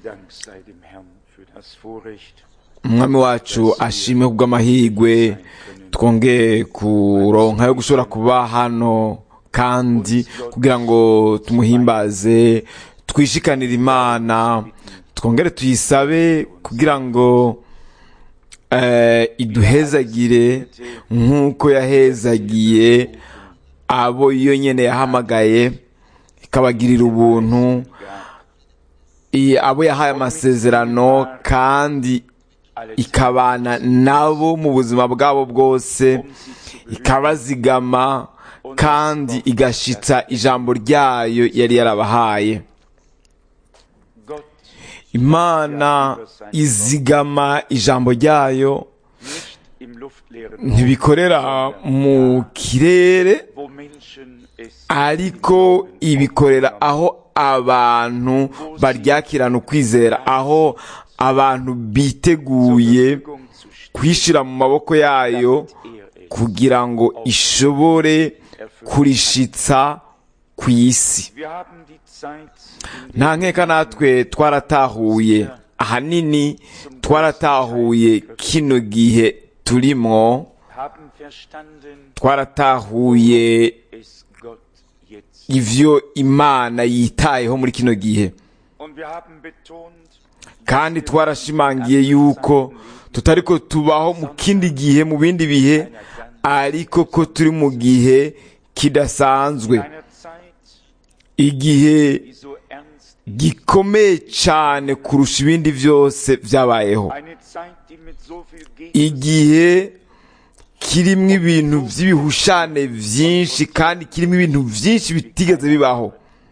Dank sei dem Herrn für das Vorrecht, umwami wacu ashimwe kubw'amahirwe twongeye kuronka yo gushobora kuba hano kandi kugira ngo tumuhimbaze twishikanire imana twongere tuyisabe kugira ngo eh, iduhezagire nk'uko yahezagiye abo iyo nyene yahamagaye ikabagirira ubuntu i- abo yahaye amasezerano kandi ikabana nabo mu buzima bwabo bwose ikabazigama kandi igashitsa ijambo ryayo yari yarabahaye Gott imana izigama ijambo ryayo nicht im luftleeren ntibikorera mu kirere wo Menschen es ariko ibikorera aho abantu baryakirana ukwizera aho abantu biteguye Verfügung zu stellen, kwishyira mu maboko yayo er es kugira ngo ishobore kurishitsa ku isi Wir haben die Zeit in nta nkeka natwe twaratahuye ahanini twaratahuye kino gihe turimo haben verstanden, twaratahuye es Gott jetzt. ivyo imana yitayeho muri kino gihe Und wir haben betont, kandi twarashimangiye yuko tutariko tubaho mu kindi gihe mu bindi bihe ariko ko turi mu gihe kidasanzwe einer Zeit, igihe die so ernst, gikomeye cyane kurusha ibindi byose byabayeho eine Zeit, die mit so viel Gegen igihe kirimo ibintu by'ibihushane byinshi kandi kirimo ibintu byinshi bitigeze bibaho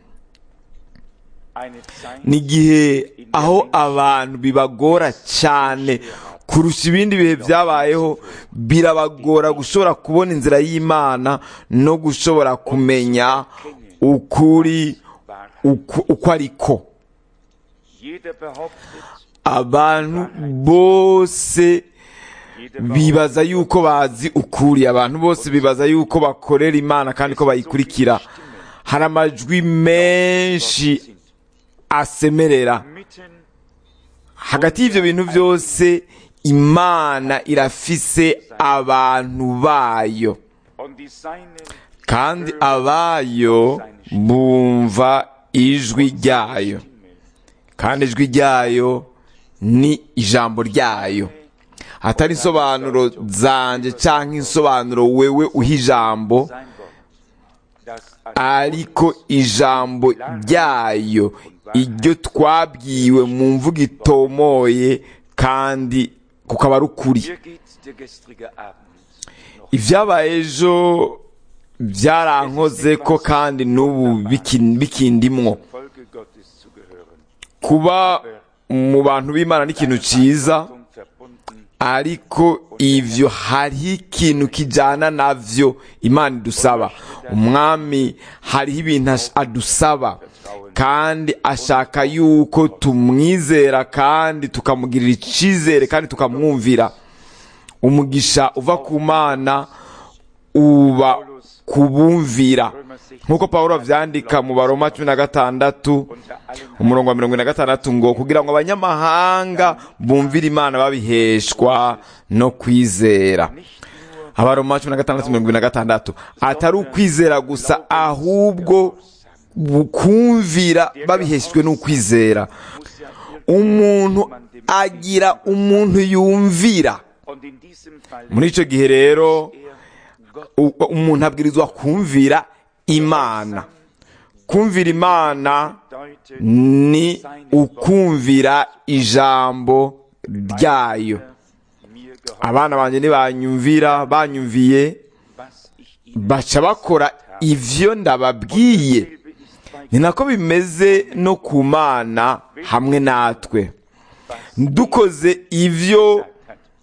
eine Zeit, ni igihe aho abantu bibagora cyane kurusha ibindi bihe byabayeho birabagora gushobora kubona inzira y'imana no gushobora kumenya ukuri uko uko ariko jeder behauptet, abantu bose jeder bibaza yuko bazi ukuri abantu bose bibaza yuko bakorera imana kandi ko bayikurikira hari amajwi menshi asemerera mitten hagati y'ibyo bintu byose imana irafise abantu bayo und die Seinen kandi abayo bumva ijwi ryayo kandi ijwi ryayo ni ijambo ryayo atari insobanuro zanjye cyangwa insobanuro wewe uha ijambo sein Wort, das ariko ijambo ryayo iryo twabwiwe mu mvugo itomoye kandi kukaba ari ukuri Hier geht der gestrige Abend noch. ibyabaye ejo byarankoze ko kandi n'ubu biki- bikindimwo Folge Gottes zu gehören. kuba mu bantu b'imana ni ikintu cyiza Achtung verbunden ariko ivyo hariho ikintu kijana navyo imana idusaba umwami hariho ibintu ash- adusaba kandi ashaka yuko tumwizera kandi tukamugirira icizere kandi tukamwumvira umugisha uva ku mana uba kubumvira nk'uko pawulo avyandika mu baroma cumi na gatandatu unter allen umurongo wa mirongo ine na gatandatu ngo kugira ngo abanyamahanga bumvire imana babiheshwa no kwizera abaroma cumi na gatandatu mirongo ine na gatandatu atari ukwizera gusa ahubwo kumvira babiheshejwe n'ukwizera umuntu agira umuntu yumvira und in diesem Fall muri icyo gihe rero er Gott u- umuntu abwirizwa kumvira imana kumvira imana deutet ni ukumvira ijambo ryayo mir gehorcht, abana banjye ntibanyumvira banyumviye was ich ihnen baca bakora ivyo ndababwiye selbe ist bei ni nako bimeze no ku mana hamwe natwe dukoze ivyo hat,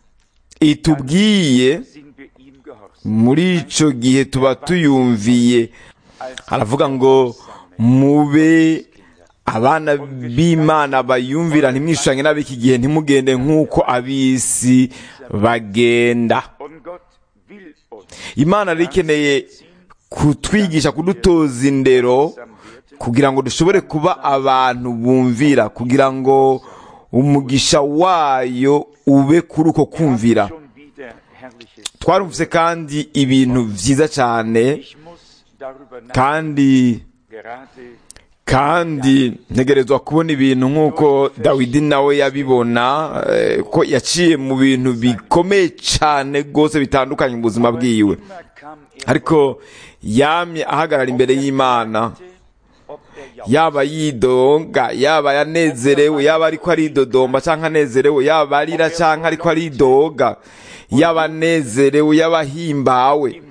itubwiye sind wir ihm gehorsam. muri ico gihe tuba tuyumviye aravuga ngo mube abana b'imana bayumvira ntimwishushanye n'ab'iki gihe ntimugende nk'uko ab'isi bagenda Und Gott will uns imana rero ikeneye kutwigisha kudutoza indero werden, kugira ngo dushobore kuba abantu bumvira kugira ngo umugisha wayo ube kuri uko kumvira schon wieder Herrliches. twarumvise kandi ibintu byiza cyane Ich muss darüber nachdenken, kandi gerade kandi ntegerezwa kubona ibintu nk'uko dawidi nawe yabibona eh, ko yaciye mu bintu bikomeye cyane rwose bitandukanye mu buzima bwiwe immer kam er ariko yamye ahagarara imbere y'imana ob er ja yaba yidonga yaba yanezerewe yaba ariko aridodomba cyangwa anezerewe yaba arira cyangwa ariko aridoga yaba anezerewe yaba ahimbawe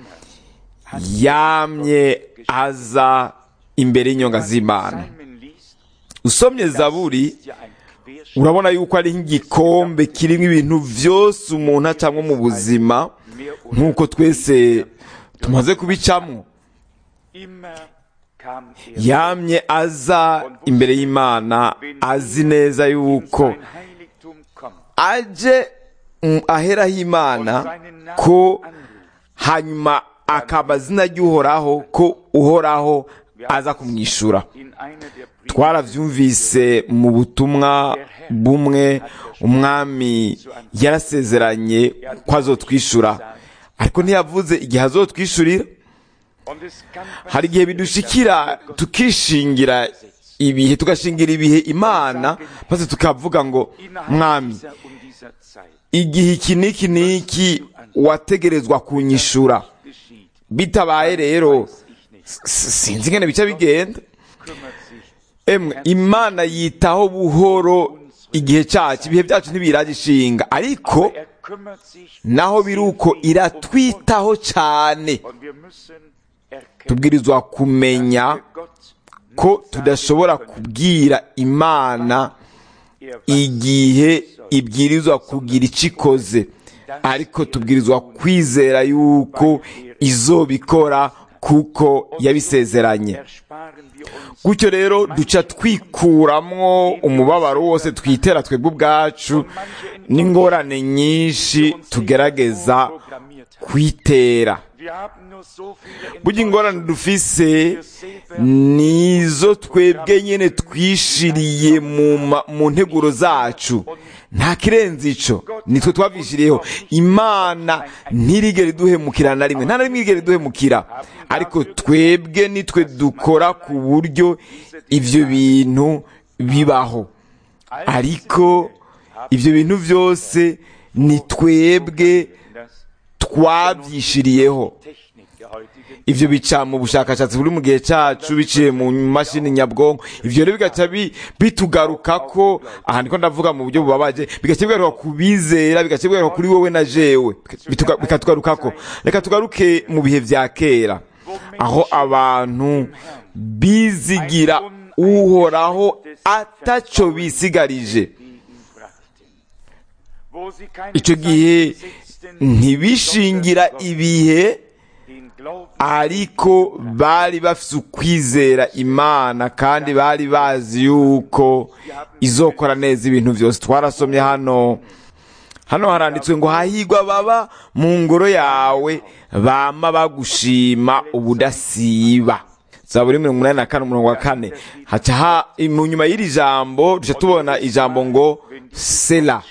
yamye aza imbere y'inyonga z'imana Psalmen liest, usomye zaburi ist ja ein Querschnitt urabona yuko ari nk'igikombe kirimo ibintu byose umuntu acamo mu buzima mehr oder nk'uko twese tumaze kubicamo immer kam er yamye aza imbere y'imana azi neza in yuko sein Heiligtum kommt, aje mm, aheraho imana seinen Namen ko anruft. hanyuma akaba azina ry'uhoraho ko uhoraho aza kumwishyura In einer der Briefe twarabyumvise mu butumwa bumwe umwami yarasezeranye ko azotwishyura ariko ntiyavuze igihe azotwishyurira und es kann hari igihe bidushikira tukishingira ibihe tugashingira ibihe imana maze tukavuga ngo innerhalb mwami dieser und dieser Zeit igihe iki n'iki n'iki wategerezwa kunyishura geschieht, bitabaye rero weiß ich nicht, s- sinzi ingene bica bigenda kümmert sich emwe imana yitaho buhoro igihe cyacu ibihe byacu ntibiragishinga ariko er kümmert sich naho biri uko iratwitaho cyane und wir müssen erkennen, tubwirizwa kumenya dass wir Gott ko tudashobora kubwira imana er weiß, igihe ibwirizwa kugira icyo ikoze ariko tubwirizwa kwizera yuko izobikora kuko yabisezeranye ersparen wir uns gutyo rero duca twikuramwo umubabaro wose twitera twebwe ubwacu n'ingorane nyinshi tugerageza programmiert haben. kwitera Wir haben nur so viele burya ingorane dufise nizo twebwe nyine twishiriye mu ma- mu nteguro zacu nta kirenze ico nitwe twavyishiriyeho imana ntirigere iduhemukira na rimwe nta na rimwe irigere iduhemukira ariko twebwe nitwe dukora ku buryo ivyo bintu bibaho ariko ivyo bintu byose ni twebwe das twavyishiriyeho Technik der heutigen ivyo bica mu bushakashatsi buri mu gihe cacu biciye mu mashini nyabwonko ivyo rero bigaca bi- bitugarukako aha ndiko ndavuga mu buryo bubabaje bigaca bigaruka ku bizera bigaca bigaruka kuri wowe na jewe Bituga- bikatugarukako reka tugaruke mu bihe vya kera aho abantu bizigira uhoraho ataco bisigarije brachten, wo sie keine ico gihe ntibishingira ibihe den Glauben ariko bari bafite ukwizera imana kandi bari bazi yuko izokora neza ibintu byose twarasomye hano hano haranditswe ngo hahigwa baba mu ngoro yawe bama bagushima ubudasiba zaburi mirongo inani na kane umurongo wa kane haca ha mu nyuma y'iri jambo duca tubona ijambo ngo sela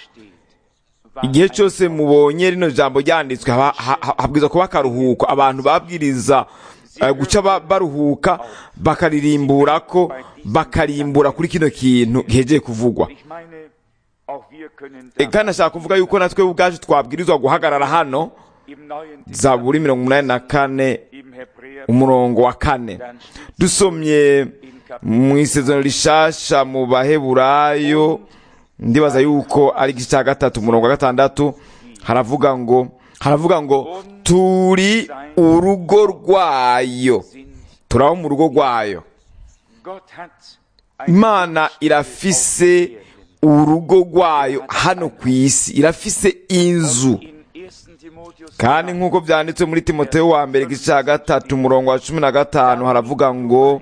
igihe cyose mubonye rino jambo ryanditswe haba- ha- ha- habwirizwa kuba akaruhuko abantu babwiriza eh, guca ba- baruhuka bakaririmbura ko bakarimbura kuri kino kintu gihegeye kuvugwa Ich meine, auch wir können E, kandi nashaka kuvuga yuko natwe ubwacu twabwirizwa guhagarara hano im Neuen zaburi mirongo umunani na kane im Hebräer umurongo wa kane dusomye mu isezerano rishasha mu baheburayo ndibaza yuko ari igice cya gatatu umurongo wa gatandatu haravuga ngo haravuga ngo turi urugo rwayo sind. turaba mu rugo rwayo Gott hat ein imana irafise urugo rwayo hano ku isi irafise inzu in 1. Timotheus kandi nk'uko byanditse muri timoteyo wa mbere igice cya gatatu umurongo wa cumi na gatanu haravuga ngo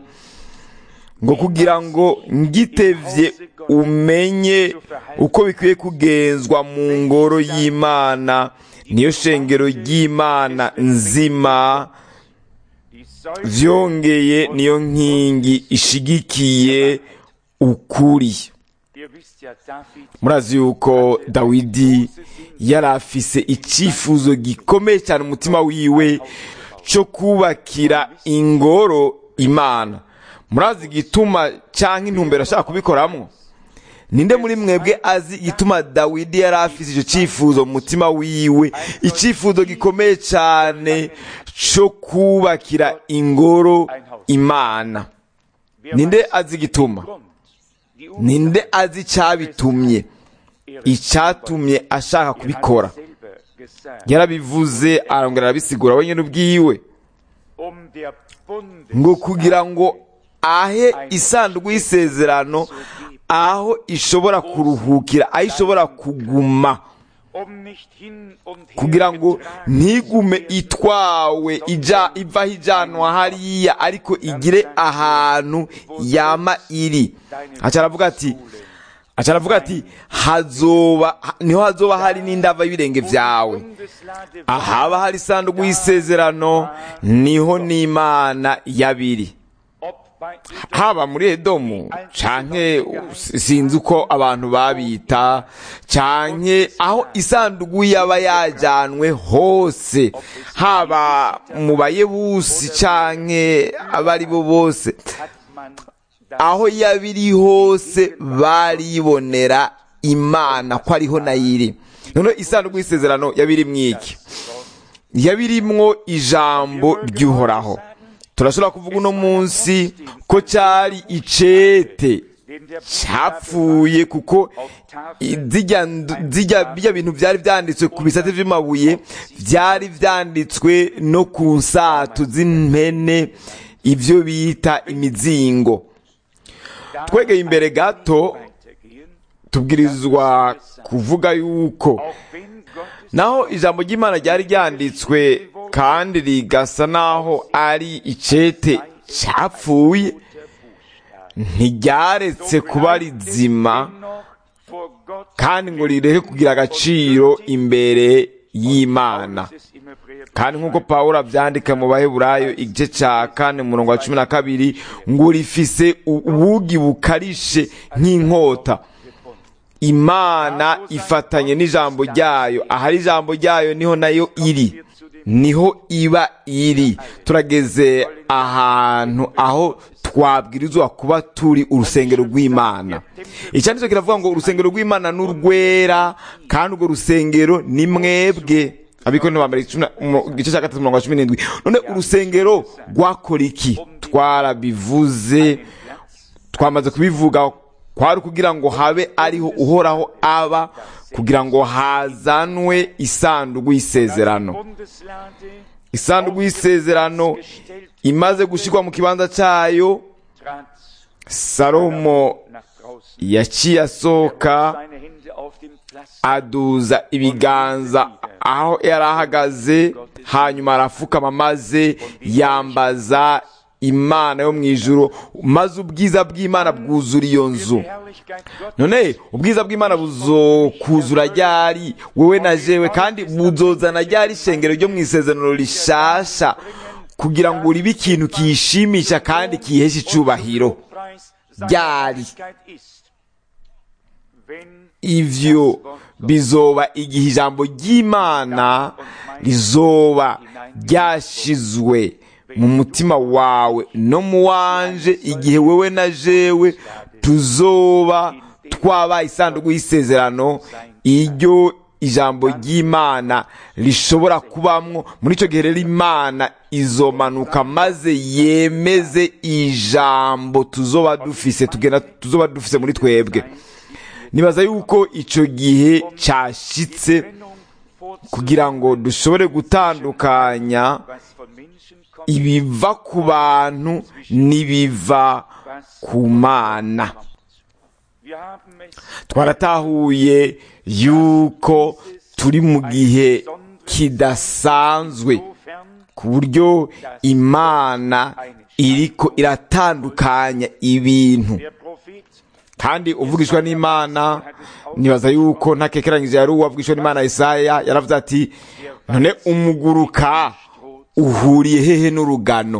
ngo kugira ngo ngitevye umenye uko bikwiye kugenzwa mu ngoro y'imana niyo shengero ry'imana nzima die vyongeye niyo nkingi ishigikiye ukuri Ihr wisst ja, David murazi yuko dawidi yari afise icyifuzo gikomeye cyane umutima wiwe cyo kubakira ingoro imana murazi igituma cyangwa intumbero ashaka kubikoramo ninde muri mwebwe azi igituma dawidi yari afise icyo cyifuzo mu mutima wiwe icyifuzo gikomeye cyane cyo kubakira ingoro imana wer ninde weiß azi igituma Grund, die ninde azi icyabitumye icyatumye ashaka kubikora selber gesagt, yarabivuze arongera arabisigura wenyine ubwiwe um der Bundes ngo kugira ngo ahe isanduku y'isezerano aho ishobora kuruhukira aho ishobora kuguma um nicht hin und her kugira ngo getragen ntigume zu werden, itwawe ija ivaho ijanwa hariya ariko igire ahantu yama iri aca aravuga ati aca aravuga ati hazoba niho hazoba hari n'indava y'ibirenge byawe Bundeslade ahaba hari isanduku y'isezerano niho n'imana yabiri ob bei Edom haba muri edomu canke sinzi uko abantu babita canke aho isanduku yaba yajanwe hose haba mu bayebusi canke abari bo bose hat man das aho yabiri hose baribonera imana ko ariho nayiri noneho isanduku y'isezerano yabiri mwiki yabirimwo ijambo ry'uhoraho turashobora kuvuga uno munsi ko cyari icete den der cyapfuye kuko i- zirya ndu- zirya bijya bintu byari byanditswe ku bisate by'amabuye byari byanditswe no ku nsatu z'impene ibyo bita imizingo twegeye imbere gato weitergehen, tubwirizwa kuvuga yuko auch wenn Gottes naho ijambo ry'imana ryari ryanditswe kandi rigasa naho ari icete cyapfuye ntiryaretse kuba rizima dennoch vor Gott kandi ngo rirehe kugira agaciro imbere y'imana es im Hebräerbrief kandi nk'uko pawulo abyandika mu baheburayo igice cya kane umurongo wa cumi na kabiri ngo rifise ubugi bukarishe nk'inkota imana ifatanye n'ijambo ryayo ahari ijambo ryayo niho nayo iri niho iba iri turageze ahantu aho twabwirizwa kuba turi urusengero rw'imana icyanditse kiravuga ngo urusengero rw'imana ni urwera kandi urwo rusengero ni mwebwe abiko ni bambere igice cya gatatu mirongo wa cumi n'indwi none urusengero rwakora iki twarabivuze twamaze kubivuga kwari kugira ngo habe ariho uhoraho aba kugira ngo hazanwe isanduku y'isezerano Bundeslade isanduku y'isezerano imaze gushyirwa mu kibanza cyayo trat salomo nach draußen, yaciye asohoka seine Hände auf dem Pflaster aduza ibiganza aho yari ahagaze hanyuma arapfukama maze yambaza imana yo mu ijuru maze ubwiza bw'imana bwuzura iyo nzu Herrlichkeit Gottes none ubwiza bw'imana buzokuzura ryari wowe na jewe kandi buzozana ryari ishengero ryo mu isezerano rishasha kugira ngo ribe ikintu kiyishimisha kandi kiyihesha icubahiro Preis seiner Ryari. Herrlichkeit ist. Wenn ivyo bizoba igihe ijambo ry'imana rizoba ryashizwe mu mutima wawe no mu wanje igihe wewe na jewe tuzoba twabaye isanduku y'isezerano iryo ijambo ry'imana rishobora kubamwo muri icyo gihe rero imana izomanuka maze yemeze ijambo tuzoba dufise tugenda tuzoba dufise muri twebwe nibaza yuko icyo gihe cyashitse Trennung vorzunehmen, kugira ngo dushobore gutandukanya was von Menschen kommt, ibiva ku bantu n'ibiva ku mana wir haben es twaratahuye yuko turi mu gihe kidasanzwe insofern ku buryo imana iriko iratandukanya ibintu der Prophet kandi uvugishwa n'imana nibaza yuko ntakekeranyije yari uwavugishwa n'imana Yesaya yaravuze ati none umuguruka uhuriye hehe n'urugano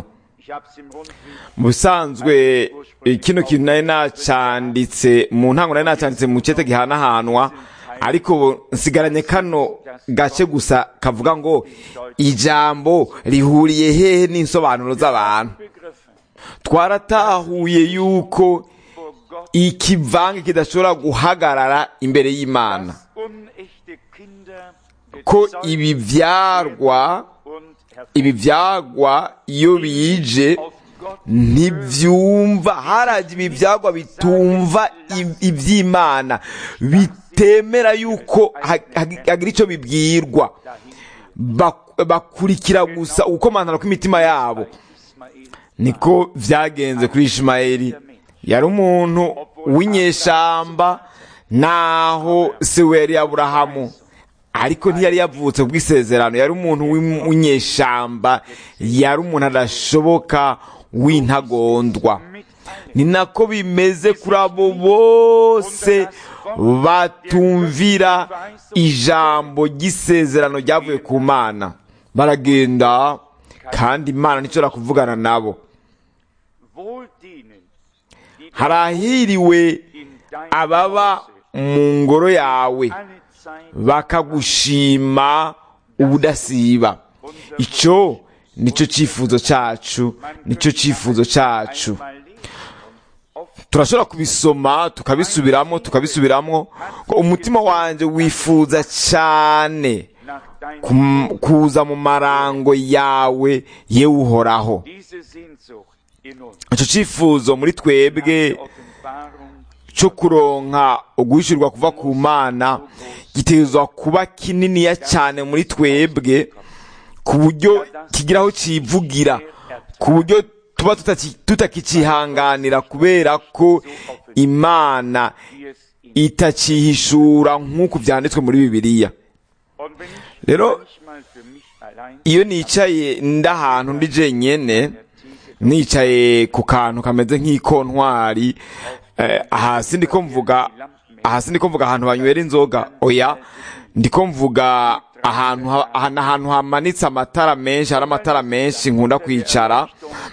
Ich habe es im Rundweg mu bisanzwe eh, kino kintu nari nacanditse mu ntango nari nacanditse mu cete gihanahanwa ariko ubu nsigaranye kano gace gusa kavuga ngo ijambo rihuriye hehe n'insobanuro z'abantu begriffen. twaratahuye yuko Vor Gott ikivange kidashobora guhagarara imbere y'imana dass unechte Kinder ko gezeugt ibi vyarwa und ibi vyagwa iyo bije auf Gott ntibyumva haraje ibi byagwa bitumva i- iby'imana bitemera yuko ha- ha- hagira icyo bibwirwa Bak- bakurikira gusa ugukomantara kw'imitima yabo Ismael niko byagenze kuri ishimayeli yari umuntu w'inyeshamba naho se we yari aburahamu ariko ntiyari yavutse ku bw'isezerano yari umuntu w'im- w'inyeshamba yari umuntu adashoboka w'intagondwa ni nako bimeze kuri abo bose batumvira ijambo ry'isezerano ryavuye ku mana baragenda kandi imana ntishobora kuvugana nabo wohl denen, die harahiriwe in deinem ababa Hause mu ngoro yawe alle Zeit bakagushima ubudasiba icyo nicyo cyifuzo cyacu nicyo cyifuzo cyacu einmal lesen und oft turashobora kubisoma tukabisubiramo tukabisubiramo ko umutima wanjye wifuza cyane nach deinem kum- kuza mu marango yawe yewe uhoraho diese Sehnsucht in uns. icyo cyifuzo muri twebwe Die Offenbarung cyo kuronka uguhishurwa kuva ku mana gitegerezwa kuba kininiya cyane muri twebwe ku buryo kigira aho kivugira ku buryo tuba tutaki- tutakicihanganira kubera ko imana wie es in itakihishura nk'uko byanditswe muri bibiliya Und wenn ich Rero- manchmal für mich allein iyo nicaye ndahantu ndi jenyene nicaye ku kantu kameze nk'ikontwari eh, hasi ndiko mvuga hasi ndiko mvuga ahantu banywera inzoga oya ndiko mvuga ahantu ha- ahantu ahantu hamanitse amatara menshi hari amatara menshi nkunda kwicara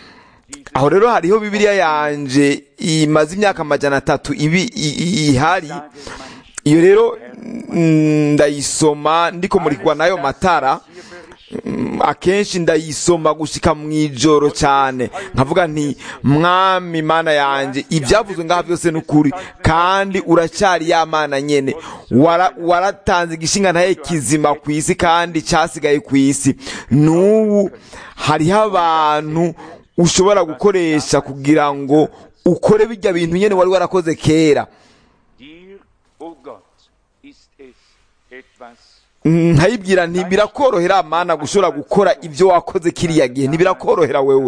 aho rero hariho bibiliya yanje imaze imyaka amajana atatu ibi i- i- ihari iyo rero mm, ndayisoma ndiko murikwa n'ayo matara Mm, akenshi ndayisoma gushika mu ijoro cyane nkavuga nti mwami mana yanjye ibyavuzwe ngaha byose ni ukuri kandi uracyari ya mana nyene Wara- waratanze igishinga ntaye kizima ku isi kandi cyasigaye ku isi n'ubu hariho abantu ushobora gukoresha kugira ngo ukore bijya bintu nyene wari warakoze kera dir, o Gott, ist es etwas nkayibwira nti birakorohera mana gushobora gukora ibyo wakoze kiriya gihe ntibirakorohera wewe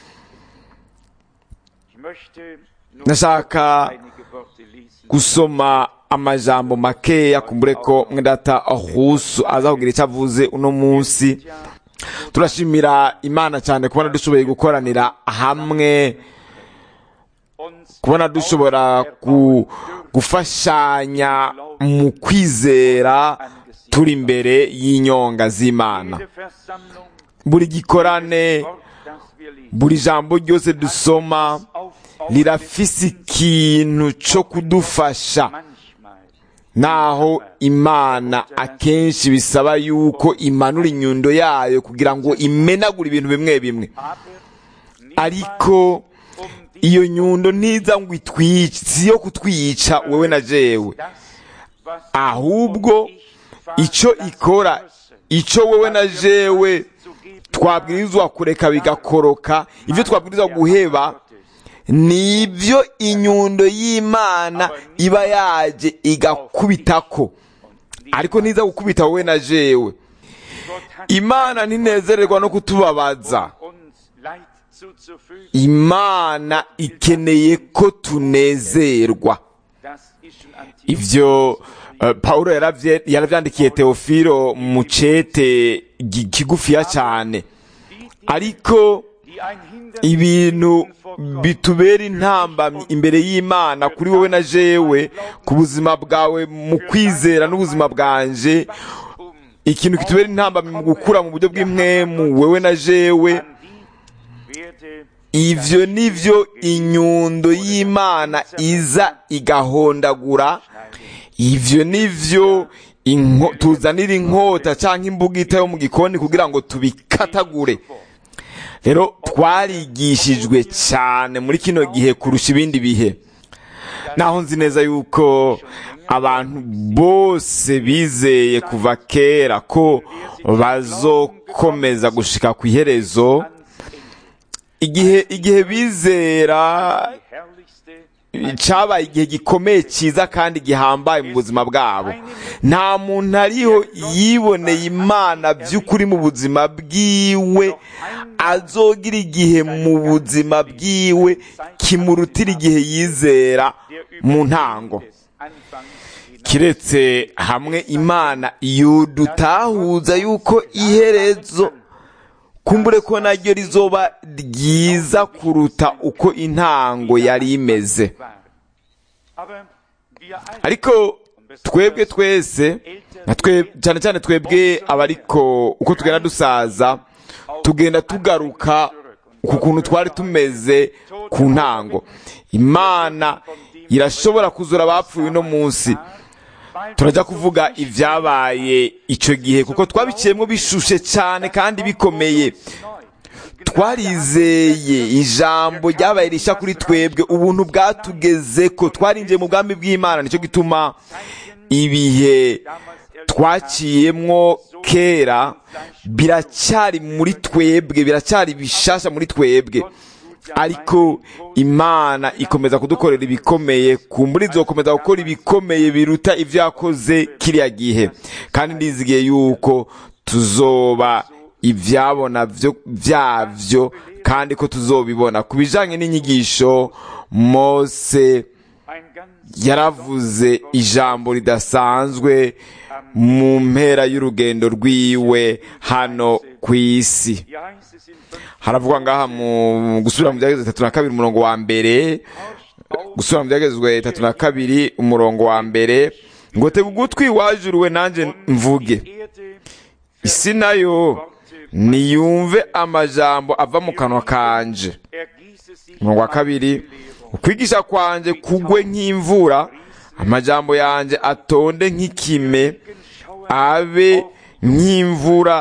Ich möchte nur Nashaka einige Worte lesen. gusoma amajambo makeya kumbure ko mwedata ahusu aza kugira icyo avuze uno munsi turashimira imana cyane kubona dushoboye gukoranira hamwe Uns kubona dushobora ku, gufashanya mu kwizera turi imbere y'inyonga z'imana jede Versammlung, buri gikorane Wort, das wir lesen, buri jambo ryose dusoma auf, auf rirafise ikintu cyo kudufasha manchmal naho imana akenshi bisaba yuko imanura inyundo yayo kugira ngo imenagure ibintu bimwe bimwe aber ariko um die, iyo nyundo ntiza ngo itwice si iyo kutwica wewe na jewe das, was ahubwo icyo ikora icyo wewe na jewe twabwirizwa kureka bigakoroka ibyo twabwirizwa guheba nibyo inyundo y'imana iba yaje igakubitako ariko ntiza gukubita wowe na jewe Gott hat imana ntinezererwa no kutubabaza uns Leid zuzufügen. imana ikeneye ko tunezerwa Das ist schon antik. ivyo uh, paulo yaravye- yaravyandikiye teofilo mu cete gi- kigufiya cyane ariko Die ein Hindernis ibintu sind vor Gott. bitubera intambamyi imbere y'imana kuri wowe na jewe ku buzima bwawe mu kwizera n'ubuzima bwanje Um ikintu kitubera intambamyi mu gukura mu buryo bw'impwemu wewe na jewe an die werde ivyo nivyo inyundo y'imana iza igahondagura ivyo nivyo inko- tuzanira inkota canke imbugita yo mu gikoni kugira ngo tubikatagure rero twarigishijwe cyane muri kino gihe kurusha ibindi bihe naho nzi neza yuko abantu bose bizeye kuva kera ko bazokomeza gushika ku iherezo igihe igihe bizera die herrlichste cyabaye igihe gikomeye cyiza kandi gihambaye mu buzima bwabo nta muntu ariho yiboneye imana by'ukuri mu buzima bwiwe azogira igihe mu buzima bwiwe kimurutira igihe yizera der mu über ntango des Anfangs hinaus kiretse hamwe imana yudutahuza yuko iherezo kumbure ko naryo rizoba ryiza kuruta uko intango yari imeze war. Aber wir alle ariko twebwe twese na twe cyane cyane twebwe abariko uko tugenda dusaza tugenda tugaruka ku kuntu twari tumeze ku ntango imana irashobora kuzura abapfuye uno munsi turajya kuvuga ibyabaye icyo gihe kuko twabiciyemo bishushe cyane kandi bikomeye twarizeye ijambo ryabaye rishya kuri twebwe ubuntu bwatugeze ko twarinjiye mu bwami bw'imana nicyo gituma ibihe twaciyemwo kera biracyari muri twebwe biracyari bishasha muri twebwe ariko imana ikomeza kudukorera ibikomeye kumbura izokomeza gukora ibikomeye biruta ibyo yakoze kiriya gihe kandi ndizigiye yuko tuzoba ibyabona byo byabyo kandi ko tuzobibona ku bijyanye n'inyigisho mose ein ganz yaravuze ijambo ridasanzwe mu mpera y'urugendo rwiwe hano ku isi hier heißt es in fünf haravugwa ngaha mu gusubira mu byagezwe itatu na kabiri umurongo wa mbere gusubira mu byagezwe itatu na kabiri umurongo wa mbere ngo tega ugutwi wajuriwe nanjye mvuge Erde isi nayo niyumve amajambo ava mu kanwa kanje ergieße sich umurongo wa kabiri ukwigisha kwanjye kugwe nk'imvura amajambo yanjye atonde nk'ikime abe nk'imvura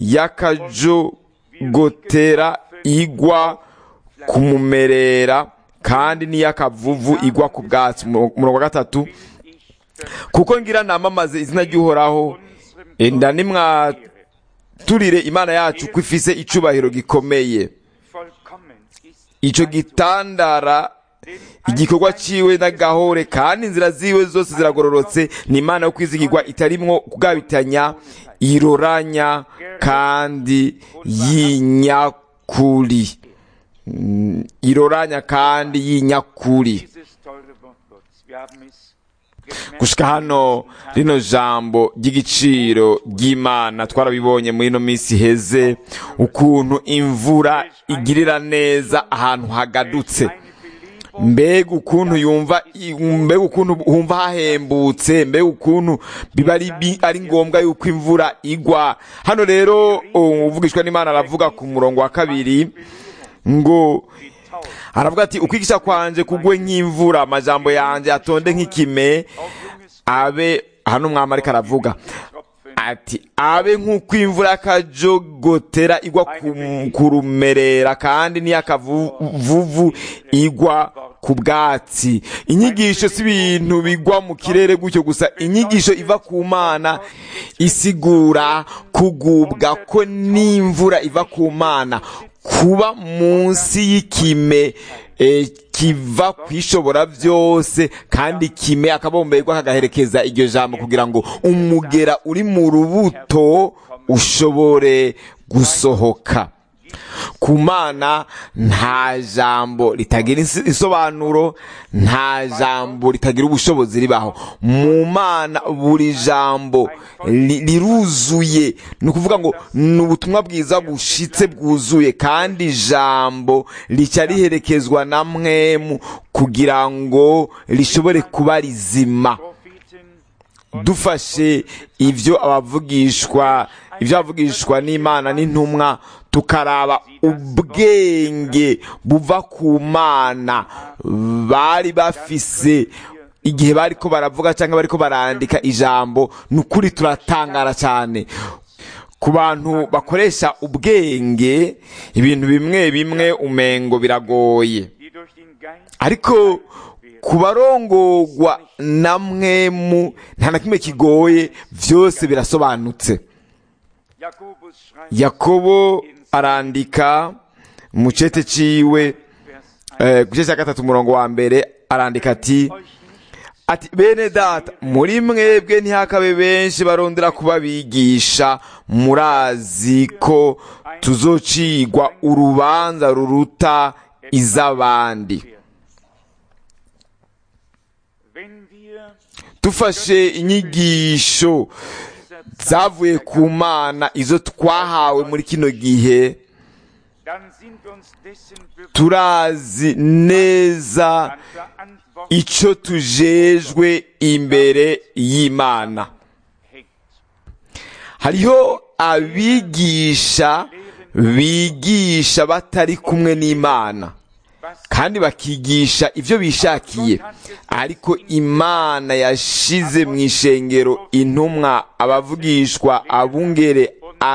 y'akajogotera igwa kumumerera kandi n'iy'akavuvu igwa ku bwatsi umurongo wa gatatu kuko ngira namamaze izina ry'uhoraho enda nimwaturire imana yacu ko ifise icubahiro gikomeye vollkommen ist ico gitandara igikorwa ciwe n'agahore kandi inzira ziwe zose ziragororotse ni imana yo kwizigirwa itarimwo kugabitanya iroranya kandi yinyakuri Mm, iroranya kandi yinyakuri dieses teure Wort Gottes. Wir haben es gemerkt. gushika hano rino jambo ry'igiciro ry'imana twarabibonye muri ino minsi iheze ukuntu imvura igirira neza ahantu hagadutse Eine Belebung mbega ukuntu yumva mbega ukuntu humva hahembutse mbega ukuntu biba ari bi- ari ngombwa yuko imvura igwa hano rero uvugishwa n'imana aravuga ku murongo wa kabiri ngo aravuga ati ukwigisha kwanje kugwe nk'imvura amajambo yanjye atonde nk'ikime abe hano umwami ariko aravuga ati abe nk'uko imvura y'akajogotera igwa ku- ku rumerera kandi n'iy'akavuvu igwa ku bwatsi inyigisho si ibintu bigwa mu kirere gutyo gusa inyigisho iva ku mana isigura kugubwa ko n'imvura iva ku mana kuba munsi y'ikime eh, kiva kwishobora byose kandi kime akabomberwa kagaherekeza iryo jambo kugira ngo umugera uri mu rubuto ushobore gusohoka ku mana nta jambo ritagira isi- isobanuro nta jambo ritagira ubushobozi ribaho mu mana buri jambo ri- riruzuye ni ukuvuga ngo ni ubutumwa bwiza bushitse bwuzuye kandi ijambo rica riherekezwa na mwemu kugira ngo rishobore kuba rizima Propheten dufashe ibyo abavugishwa ibyo abavugishwa n'imana n'intumwa tukaraba ubwenge buva ku mana bari bafise igihe bariko baravuga cyangwa bariko barandika ijambo ni ukuri turatangara cyane ku bantu bakoresha ubwenge ibintu bimwe bimwe umengo biragoye die durch den Geist ariko ku barongorwa na mwemu nta na kimwe kigoye byose birasobanutse Jakobus schreibt yakobo arandika mu cete ciwe Vers 1 eh, ku gice cya gatatu umurongo wa mbere arandika ati euch nicht ati bene data muri mwebwe ntihakabe benshi barondera kuba bigisha murazi ko tuzocigwa urubanza ruruta iz'abandi werden. Wenn wir dufashe inyigisho dieser Zeit, zavuye ku mana izo twahawe muri kino gihe dann sind wir uns dessen bewusst, turazi neza an Verantwortung icyo tujejwe imbere y'imana hängt. hariho abigisha bigisha batari kumwe n'imana Was kandi bakigisha ibyo bishakiye ariko imana yashize mu ishengero intumwa abavugishwa abungere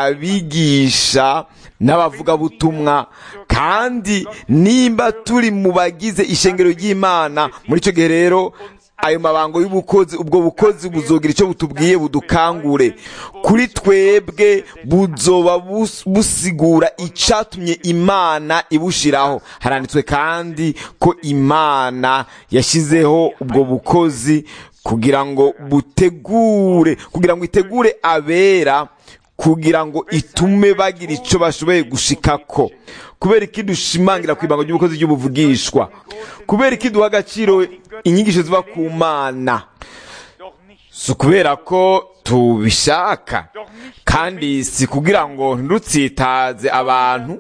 abigisha n'abavugabutumwa kandi nimba turi mu bagize ishengero ry'imana muri icyo gihe rero ayo mabango y'ubukozi ubwo bukozi buzogira icyo butubwiye budukangure kuri twebwe buzoba bus- busigura icyatumye imana ibushiraho haranditswe kandi ko imana yashyizeho ubwo bukozi kugira ngo butegure kugira ngo itegure abera kugira ngo itume bagira icyo bashoboye gushikako kubera iki dushimangira ku ibanga ry'ubukozi ry'ubuvugishwa kubera iki duha agaciro inyigisho ziva ku mana doch nicht, si ukubera ko tubishaka doch nicht kandi si kugira ngo ntutsitaze abantu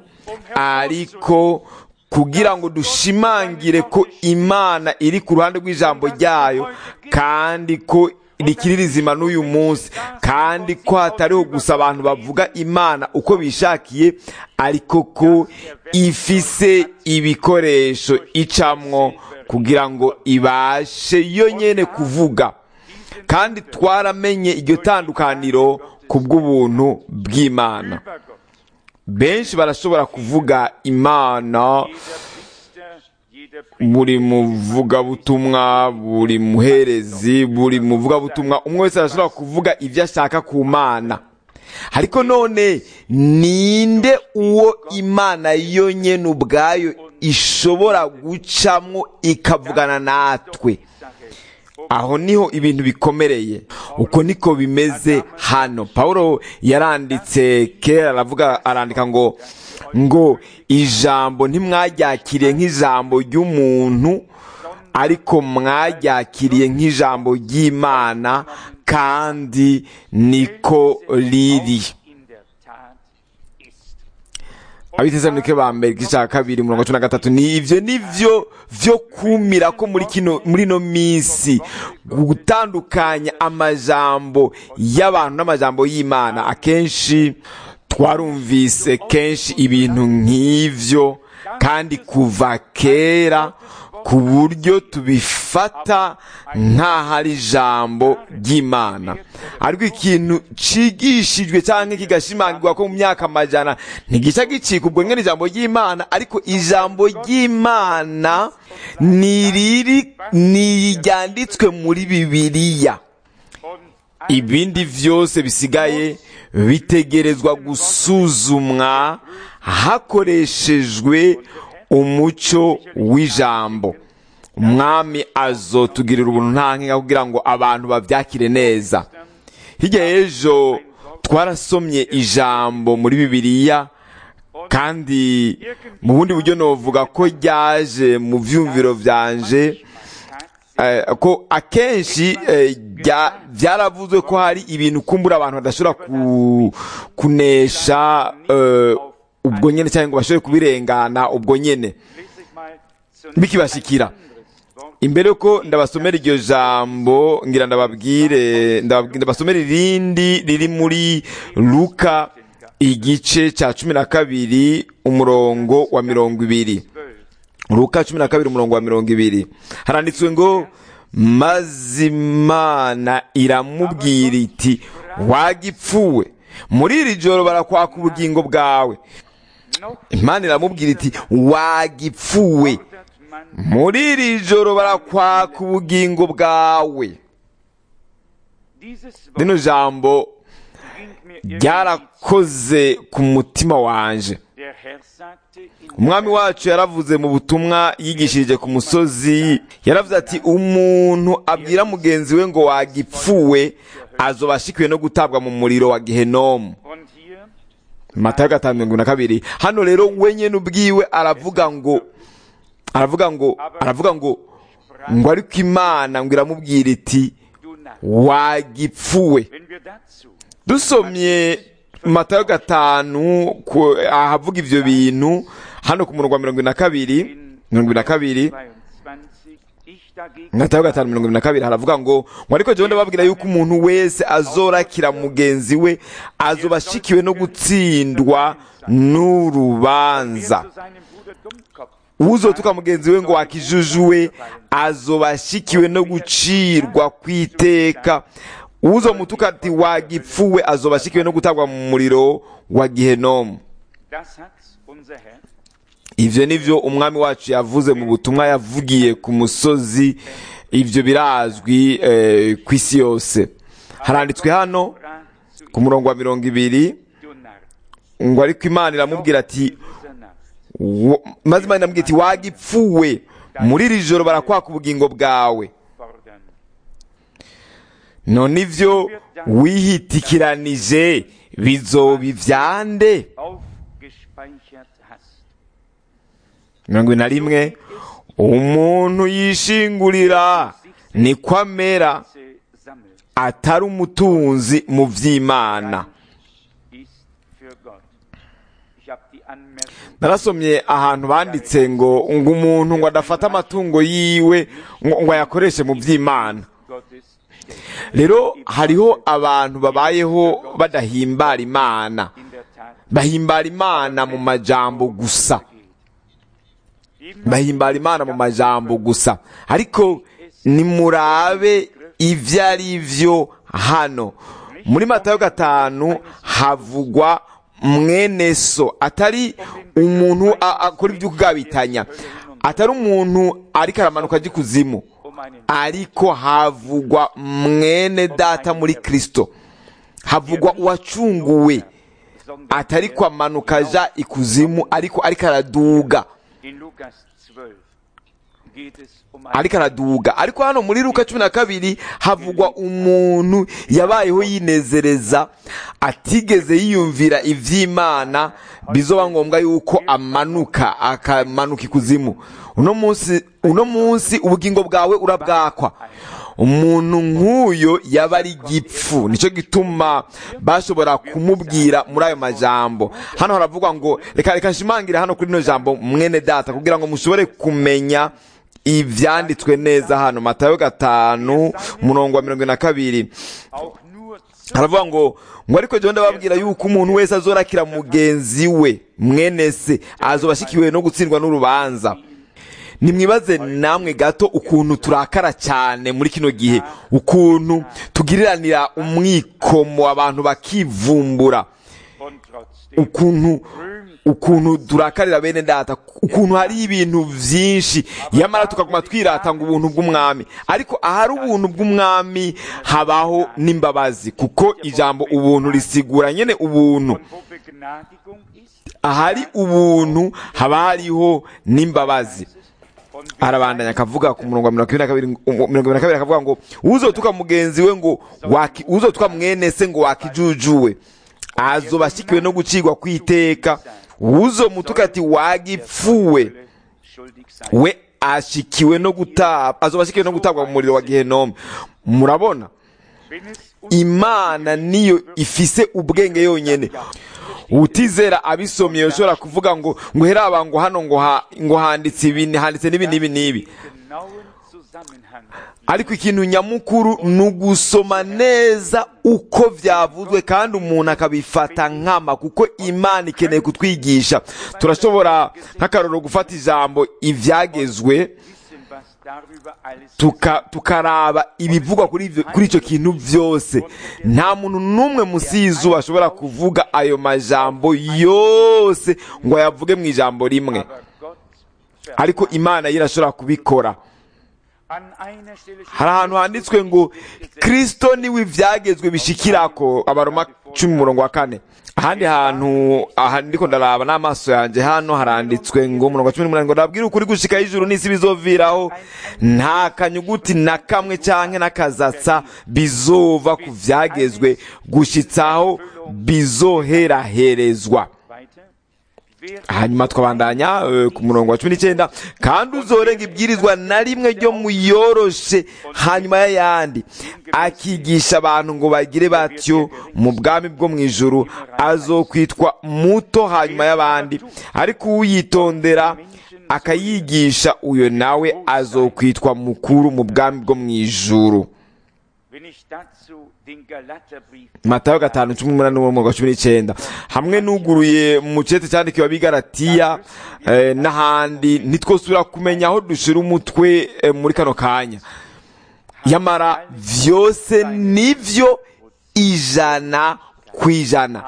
ariko kugira ngo dushimangire ko imana iri ku ruhande rw'ijambo ryayo kandi ko rikiri rizima n'uyu munsi kandi ko hatariho gusa abantu bavuga imana uko bishakiye ariko ko ifise ibikoresho icamwo kugira ngo ibashe yo nyene kuvuga kandi twaramenye iryo tandukaniro ku bw'ubuntu bw'imana über Gott. benshi barashobora kuvuga imana Jeder Priester, jeder Priester, buri muvugabutumwa buri muherezi buri muvugabutumwa umwe wese arashobora kuvuga ibyo ashaka ku mana ariko none ninde uwo imana yo nyene ubwayo ishobora gucamwo ikavugana natwe Sache. aho niho ibintu bikomereye uko niko bimeze hano paulo yaranditse kera aravuga arandika ngo ngo ijambo ntimwaryakiriye nk'ijambo ry'umuntu ariko mwaryakiriye nk'ijambo ry'imana kandi niko riri In der Tat ist. abitesanike ba mbere igice cya kabiri umurongo cumi na gatatu ni ivyo nivyo vyo kumira ko muri kino muri ino minsi gutandukanya amajambo y'abantu n'amajambo y'imana akenshi twarumvise kenshi ibintu nk'ivyo kandi kuva kera ku buryo tubifata nk'aho ari ijambo ry'imana ariko ikintu cigishijwe cyangwa kigashimangirwa ko mu myaka amajana ntigica gicika ubwo nyine ijambo ry'imana ariko ijambo ry'imana ni riri ni ryanditswe muri bibiliya Und ibindi vyose bisigaye bitegerezwa gusuzumwa hakoreshejwe umuco w'ijambo umwami azotugirira ubuntu nta nkinga kugira ngo abantu bavyakire neza hirya y'ejo twarasomye ijambo muri bibiliya kandi mu bundi buryo novuga ko ryaje mu vyumviro vyanje eh, ko akenshi eh, rya- vyaravuzwe ko hari ibintu kumbura abantu badashobora ku, kunesha eh, ubwo nyene cyangwa ngo bashobore kubirengana ubwo nyene lese ich mal zunächst bikibashikira ein anderes Wort. imbere yuko ndabasomera iryo jambo ngira ndababwire ndababwire- ndabasomera irindi riri muri luka igice cya cumi na kabiri umurongo wa mirongo ibiri Luka cumi na kabiri umurongo wa mirongo ibiri haranditswe ngo maze imana iramubwira iti wagipfuwe muri iri joro barakwaka ubugingo bwawe imana iramubwira iti wagipfuwe muri iri joro barakwaka ubugingo bwawe rino jambo ryarakoze ku mutima wanje umwami wacu yaravuze mu butumwa yigishirije ku musozi yaravuze ati umuntu abwira mugenzi we ngo wagipfuwe azoba ashikiwe no gutabwa mu muriro wa gihenomu matayo gatanu mirongo na kabiri hano rero wenyine ubwiwe aravuga ngo aravuga ngo aravuga ngo ngo ariko imana ngo iramubwira iti wagipfuwe dusomye matayo gatanu ahavuga ivyo bintu hano ku murongo wa mirongo na kabiri mirongo na kabiri matayo gatanu mirongo na kabiri haravuga ngo ngo ariko jewe ndababwira yuko umuntu wese azorakira mugenzi we azoba ashikiwe no gutsindwa n'urubanza uzotuka mugenzi we ngo wakijujuwe azoba ashikiwe no gucirwa kw'iteka uzo mutuka ati wagipfuwe azoba ashikiwe no gutabwa mu muriro wa gihenomu ivyo nivyo umwami wacu yavuze mu butumwa yavugiye ku musozi ivyo birazwi eh, ku isi yose haranditswe hano ku murongo wa mirongo ibiri ngo ariko imana iramubwira ati maze imana iramubwira iti wagipfuwe muri iri joro barakwaka ubugingo bwawe none ivyo wihitikiranije bizoba ivyande mirongo na rimwe umuntu yishingurira niko amera atari umutunzi mu vy'imana narasomye ahantu banditse ngo ngo umuntu ngo adafata amatungo yiwe ngo ayakoreshe mu vy'imana rero hariho abantu babayeho badahimbara imana bahimbara imana mu majambo gusa bahimbara imana mu majambo gusa ariko nimurabe ibyo ari byo hano muri matayo gatanu havugwa mwene so atari umuntu akora ibyo kugabitanya atari umuntu ariko aramanuka ajya ikuzimu ariko havugwa mwene data muri kirisito havugwa uwacunguwe atari kwamanuka aja ikuzimu ariko ariko araduga ariko araduga ariko hano muri luka cumi na kabiri havugwa umuntu yabayeho yinezereza atigeze yiyumvira iby'imana bizoba ngombwa yuko amanuka akamanuka ikuzimu uno munsi uno munsi ubugingo bwawe urabwakwa umuntu nk'uyo yaba ari igipfu nicyo gituma bashobora kumubwira muri ayo majambo hano haravugwa ngo reka reka nshimangire hano kuri rino jambo mwene data kugira ngo mushobore kumenya ibyanditswe neza hano matayo gatanu umurongo wa mirongo na kabiri haravuga ngo ngo ariko jya ndababwira yuko umuntu wese azorakira mugenzi we mwene se azoba ashikiwe no gutsindwa n'urubanza nimwibaze namwe gato ukuntu turakara cyane muri kino gihe ukuntu tugiriranira umwikomo abantu bakivumbura ukuntu ukuntu turakarira bene data ukuntu hari ibintu byinshi yamara tukaguma twirata ngo ubuntu bw'umwami ariko ahari ubuntu bw'umwami habaho n'imbabazi kuko ijambo ubuntu risigura nyine ubuntu ahari ubuntu haba hariho n'imbabazi arabandanya akavuga ku murongo wa mirongo ibiri na kabiri mirongo ibiri na kabiri akavuga ngo uzotuka mugenzi we ngo uzotuka mwene se ngo wakijujuwe azoba ashikiwe no gucirwa kw'iteka uzo mutuka ati wagipfuwe we ashikiwe no gutabwa azoba ashikiwe no gutabwa mu muriro wa gihenomu murabona imana niyo ifise ubwenge yonyene utizera abisomye ushobora kuvuga ngo ngo heraba ngo hano ngo ha, ngo handitse ibi handitse n'ibi n'ibi n'ibi Zusammenhang ariko ikintu nyamukuru ni ugusoma neza uko byavuzwe kandi umuntu akabifata nkama kuko imana ikeneye kutwigisha turashobora nk'akaroro gufata ijambo ibyagezwe wissen, was darüber alles tuka- tukaraba ibivugwa kuri ivyo- kuri icyo kintu byose nta muntu n'umwe munsi y'izuba ashobora kuvuga ayo majambo yose ngo ayavuge mu ijambo rimwe aber Gott ver- ariko imana yo irashobora kubikora an einer Stelle steht hari ahantu handitswe ngo kristo niwe ibyagezwe bishikirako abaroma cumi umurongo wa kane ahandi hantu aha ndiko ndaraba n'amaso yanjye hano haranditswe ngo umurongo wa cumi n'umunani ngo ndabwire ukuri gushika y'ijuru n'isi bizoviraho nta kanyuguti na kamwe canke n'akazatsa bizova ku vyagezwe gushitsaho bizoheraherezwa weiter. Wer hanyuma twabandanya eh, ku murongo wa cumi n'icyenda kandi uzorenga ibwirizwa na rimwe ryo muyoroshe hanyuma y'ayandi akigisha abantu ngo bagire batyo mu bwami bwo mu ijuru azokwitwa muto hanyuma y'abandi ariko uyitondera akayigisha uyo nawe azokwitwa mukuru mu bwami bwo mu ijuru wenn ich dazu den Galaterbrief matayo gatanu cumi n'umunani n'umurongo wa cumi n'icyenda hamwe n'uguruye mu cyete cyandikiwe abigaratiya eh, n'ahandi ntitwosubira kumenya aho dushira umutwe eh, muri kano kanya yamara vyose nivyo ijana ku ijana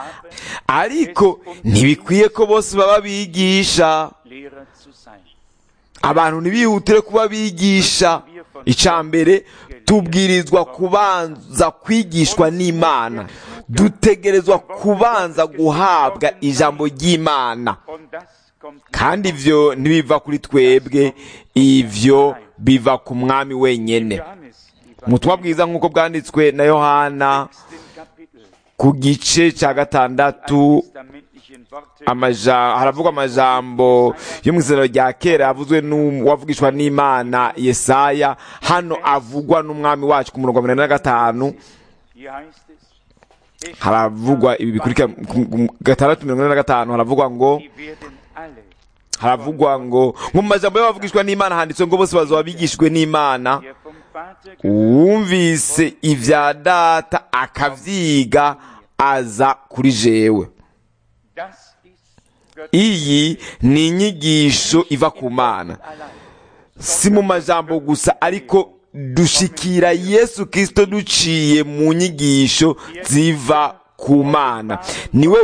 ariko ntibikwiye ko bose baba bigisha Lehrer zu sein. abantu ntibihutire kuba bigisha icya mbere tubwirizwa kubanza kwigishwa n'imana dutegerezwa kubanza guhabwa ijambo ry'imana Und das kommt kandi ivyo ntibiva kuri twebwe ivyo biva ku mwami wenyene Johannes mu butumwa bwiza nk'uko bwanditswe na yohana im Kapitel ku gice cya gatandatu testamentlichen Worte amaja haravugwa amajambo yo mu izina rya kera yavuzwe n'uwavugishwa n'imana yesaya hano avugwa n'umwami wacu ku murongo wa mirongo ine na gatanu hier heißt es es haravugwa ibi bikurikira ku- ku- gatandatu mirongo ine na gatanu haravugwa ngo die werden alle haravugwa ngo mu majambo y'abavugishwa n'imana handitswe ngo bose bazoba bigishijwe n'imana der vom Vater uwumvise ibya data akavyiga aza kuri jewe das ist Gott iyi ni inyigisho iva ku mana allein si mu majambo gusa ariko dushikira yesu kirisito duciye mu nyigisho ziva ku mana niwe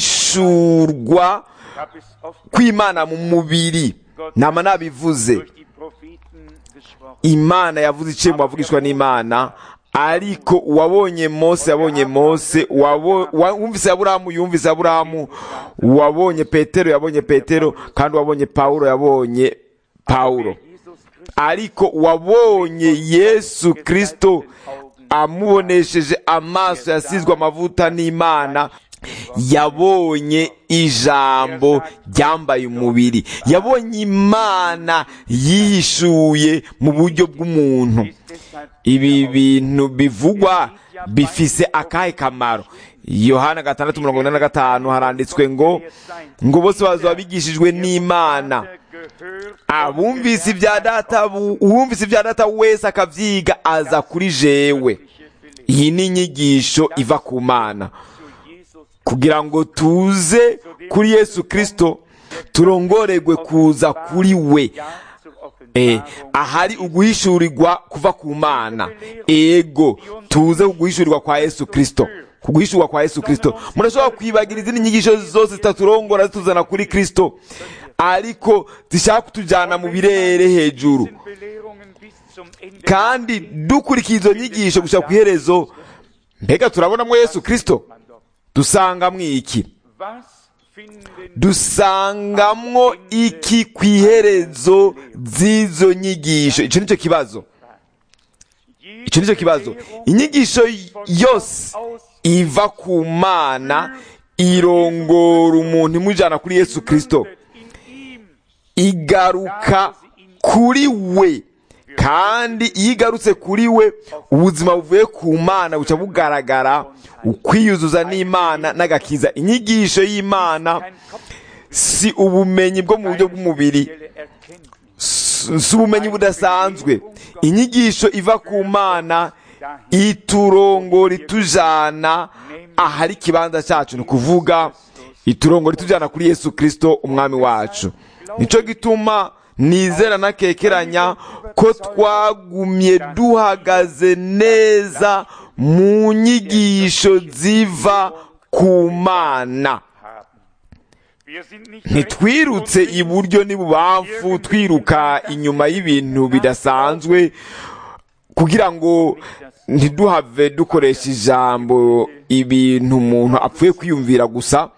guhishurwa gab es oft kw'imana mu mubiri nama nabivuze durch die Propheten gesprochen imana yavuze iciye mu bavugishwa n'imana ariko uwabonye mose yabonye mose uwabo- uwa- uwumvise aburahamu yumvise aburahamu uwabonye petero yabonye petero kandi uwabonye pawulo yabonye pawulo Jesus Christus ariko uwabonye yesu kirisito amubonesheje amaso yasizwe amavuta n'imana yabonye ijambo ryambaye umubiri yabonye imana yihishuye mu buryo bw'umuntu ist deshalb ibi bintu bivugwa bifise akahe kamaro yohana gatandatu mirongo ine na gatanu haranditswe ngo ngo bose bazaba bigishijwe n'imana gehört abumvise ibya data bu- uwumvise ibya data wese akavyiga aza kuri jewe iyi ni inyigisho iva ku mana zu Jesus kugira ngo tuze kuri yesu kristo turongoregwe kuza kuri we ja zur Eh, Offenbarung ahari uguhishurirwa kuva ku mana ego tuze kuguhishurirwa kwa yesu kristo kuguhishurwa kwa yesu kristo murashobora kwibagira izindi nyigisho zose zitaturongora zituzana kuri kristo ariko zishaka kutujyana mu birere hejuru sind Belehrungen bis zum Ende kandi dukurikiye izo nyigisho gushaka ku iherezo mbega turabonamo yesu kristo man dort. dusangamwo iki Was finden dusangamwo iki ku iherezo z'izo nyigisho icyo nicyo kibazo icyo nicyo kibazo inyigisho yose iva ku mana irongora umuntu imujyana kuri yesu kirisito in ihm igaruka kuri we kandi iyo igarutse kuri we ubuzima buvuye ku mana buca bugaragara ukwiyuzuza n'imana n'agakiza inyigisho y'imana kein Kopf si ubumenyi bwo mu buryo bw'umubiri Stelle Erkenntnis. si si ubumenyi budasanzwe inyigisho iva ku mana iturongora itujana ahari ikibanza cyacu ni ukuvuga iturongora itujyana kuri yesu kirisito umwami wacu nicyo gituma nizera nakekeranya ko twagumye duhagaze neza mu nyigisho ziva ku mana ntitwirutse iburyo n'ibubamfu twiruka inyuma y'ibintu bidasanzwe kugira ngo ntiduhave dukoresha ijambo ibintu umuntu apfuye kwiyumvira gusa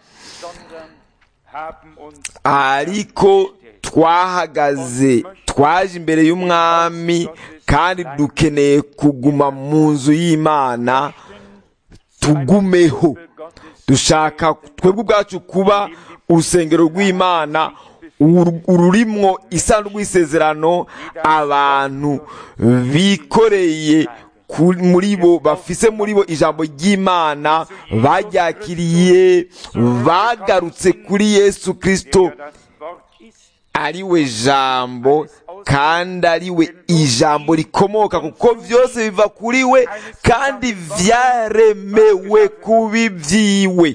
ariko twahagaze twaje imbere y'umwami kandi dukeneye kuguma mu nzu y'imana tugumeho dushaka twebwe ubwacu kuba urusengero rw'imana ururimwo isanduku y'isezerano abantu bikoreye muri bo bafise muri bo ijambo ry'imana baryakiriye bagarutse kuri yesu kirisito ari we jambo kandi ari we ijambo rikomoka kuko byose biva kuri we kandi byaremewe kuba ibyiwe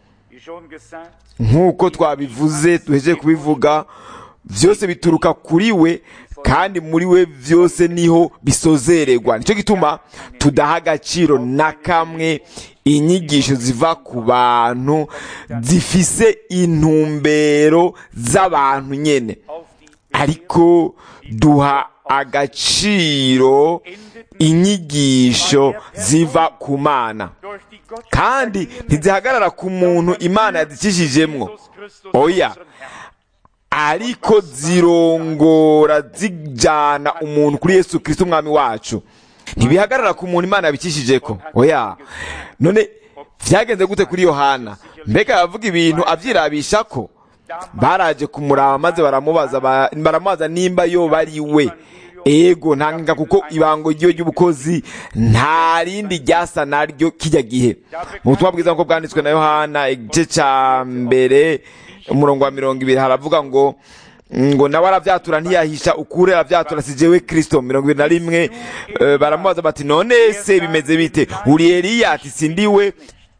nk'uko twabivuze duhejeje kubivuga byose bituruka kuri we kandi muri we byose niho bisozererwa nicyo gituma tudaha agaciro na kamwe inyigisho ziva ku bantu zifise intumbero z'abantu nyine ariko duha agaciro inyigisho ziva ku mana kandi ntizihagarara ku muntu imana yadikishijemwo oya ariko zirongora zijyana umuntu kuri yesu kirisito umwami wacu ntibihagarara ku muntu imana yabikishije ko oya none byagenze gute kuri yohana mbega yavuga ibintu abyirabisha ko baraje kumuraba maze baramubaza baramubaza nimba yo bari we ego ntangaga kuko ibango ryo ry'ubukozi nta rindi ryasa naryo kijya gihe mu butumwa bwiza nk'uko bwanditswe na yohana igice cya mbere umurongo wa mirongo ibiri haravuga ngo ngo nawe arabyatura ntiyahisha ukure arabyatura si jewe kirisito mirongo ibiri na rimwe baramubaza bati none se bimeze bite uri eliya ati sindiwe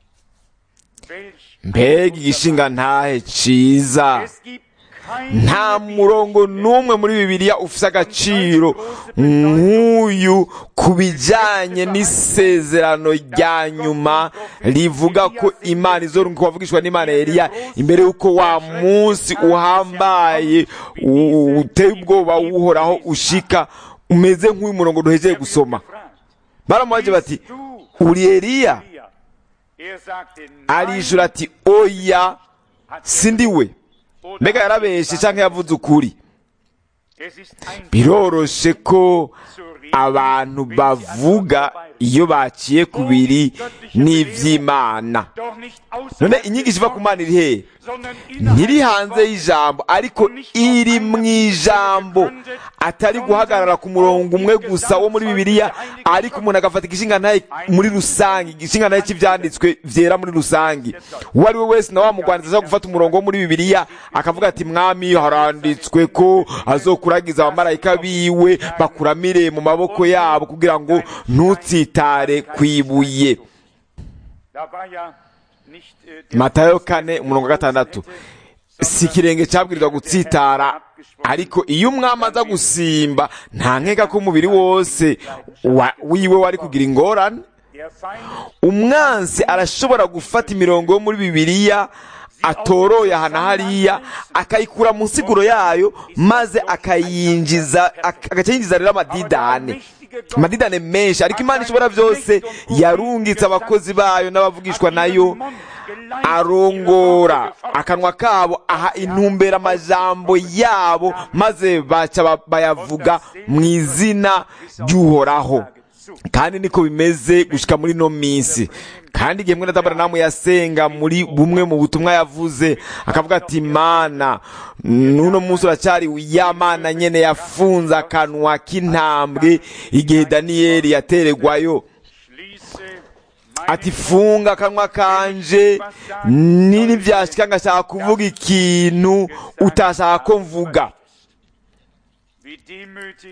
mbega igishinga ntahe ciza nta murongo n'umwe muri bibiliya ufite agaciro nk'uyu ku bijyanye n'isezerano rya nyuma rivuga ko imana izo wavugishwa n'imana Eliya imbere y'uko wa munsi uhambaye uteye ubwoba uhoraho ushika umeze nk'uyu murongo duhegeye gusoma baramubaje bati uri Eliya arijura ati oya sindi we mbega yarabeshe cyangwa yavuze ukuri biroroshe ko abantu bavuga iyo baciye ku biri n'iby'imana none inyigisho iva ku mana iri hehe ntiri hanze y'ijambo ariko iri mu ijambo atari guhagarara ku murongo umwe gusa wo muri bibiliya ariko umuntu agafata igishinga ntaye muri rusange igishinga ntaye cy'ibyanditswe byera muri rusange uwo ari we wese nawe wamugwaniriza ashobora gufata umurongo wo muri bibiliya akavuga ati mwami haranditswe ko azokuragiza abamarayika biwe bakuramire mu maboko yabo kugira ngo ntutsitare ku ibuye matayo kane umurongo wa gatandatu si ikirenge cyabwirizwa gutsitara ariko iyo umwami aza gusimba nta nkeka ko umubiri wose wiwe wari kugira ingorane umwansi arashobora gufata imirongo yo muri bibiliya atoroye aha na hariya akayikura mu nsiguro yayo maze akayinjiza agacayinjiza rero amadidane amadidane menshi ariko imana ishobora byose yarungitse abakozi bayo n'abavugishwa nayo arongora akanwa kabo aha intumbera amajambo yabo maze baca bayavuga mu izina ry'uhoraho kandi niko bimeze gushyika muri ino minsi kandi igihe mwene namu yasenga muri bumwe mu butumwa yavuze akavuga ati mana n'uno munsi uracyari ya mana nyine yafunze akanwa k'intambwe igihe daniyeli yateregwayo ati funga akanwa kanje nini byashika ngashaka kuvuga ikintu utashaka ko mvuga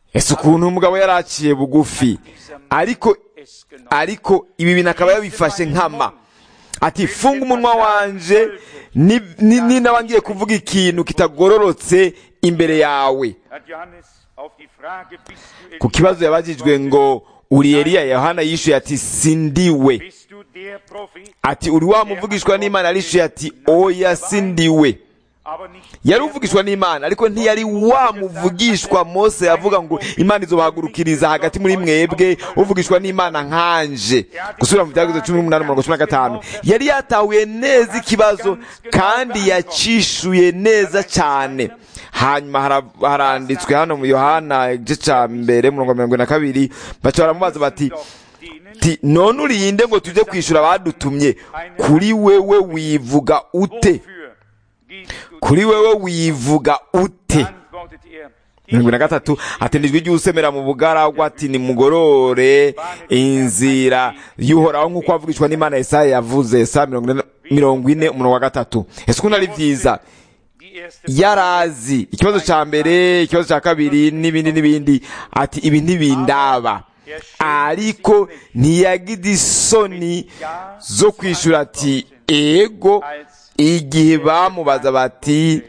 ese ukuntu umugabo yaraciye bugufi ariko es genommen. ariko ibi bintu akaba yabifashe nkama ati funga umunwa wanje ni- ni- ni naba ngiye kuvuga ikintu kitagororotse imbere yawe Hat Johannes auf die Frage, bist du ku kibazo yabajijwe ngo uri Eliya Yohana yishuye ati sindiwe Bist du der Prophet? ati uri wa muvugishwa n'Imana arishuye ati oya sindiwe Aber nicht yari uvugishwa n'Imana ariko ntiyari wa muvugishwa Mose yavuga ngo Imana izobahagurukiriza hagati muri mwebwe uvugishwa n'Imana nkanje gusubira mu byagize cumi n'umunani umurongo cumi na gatanu yari yatahuye neza ikibazo kandi yacishuye neza cyane hanyuma hara- haranditswe hano mu Yohana igice cya mbere murongo mirongo na kabiri baca baramubaza bati doch denen, ti none urinde ngo tujye kwishyura abadutumye kuri wewe wivuga ute wofür gibst du kuri wewe wivuga ute antwortet er, mirongo na gatatu atendejwe ijwi usemera mu bugaragwa ati nimugorore inzira y'uhoraho nk'uko wavugishwa n'imana Yesaya yavuze Yesaya mirongo ine- mirongo ine umurongo wa gatatu ese ukuntu ari byiza die erste yarazi ikibazo cya mbere ikibazo cya kabiri n'ibindi n'ibindi ati ibi ntibindaba ariko ntiyagize isoni zo kwishyura ati ego igihe bamubaza bati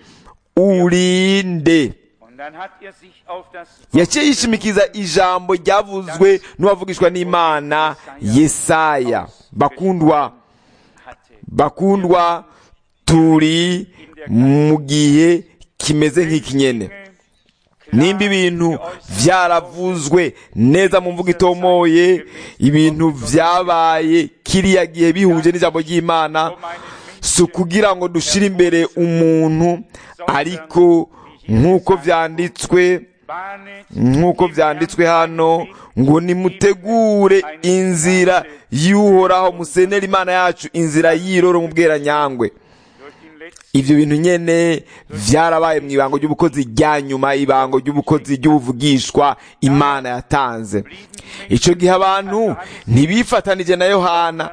urinde Und dann hat er sich auf das yaciye yishimikiza ijambo ryavuzwe n'uwavugishwa n'imana yesaya bakundwa hatte. bakundwa turi mu gihe kimeze nk'iki nyene nimba ibintu byaravuzwe neza mu mvugo itomoye ibintu byabaye kiriya gihe bihuje n'ijambo ry'imana si ukugira ngo dushire imbere umuntu ariko nk'uko byanditswe Bahne nk'uko byanditswe hano ngo nimutegure inzira y'uhoraho musenera imana yacu inzira y'iroro mu bweranyangwe durch den letzten ibyo bintu nyene vyarabaye mu ibango ry'ubukozi rya nyuma ibango ry'ubukozi ry'ubuvugishwa imana yatanze ico gihe abantu ntibifatanije na yohana